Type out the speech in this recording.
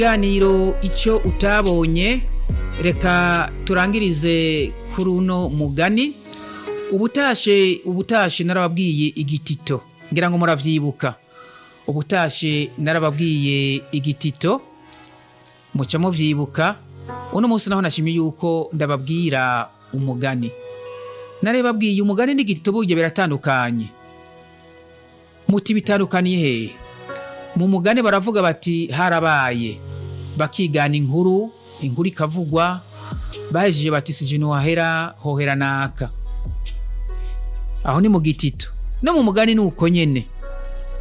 ikiganiro icyo utabonye reka turangirize kuri uno mugani ubutashe ubutashe narababwiye igitito ngira ngo muravyibuka ubutashe narababwiye igitito muca muvyibuka uno munsi naho nashimye yuko ndababwira umugani narebabwiye umugani n'igitito burya biratandukanye muti bitandukaniye hehe mu mugani baravuga bati harabaye bakigana inkuru inkuru ikavugwa bahejeje bati sije ntiwahera hohera naka aho ni mu gitito no mu mugani ni uko nyene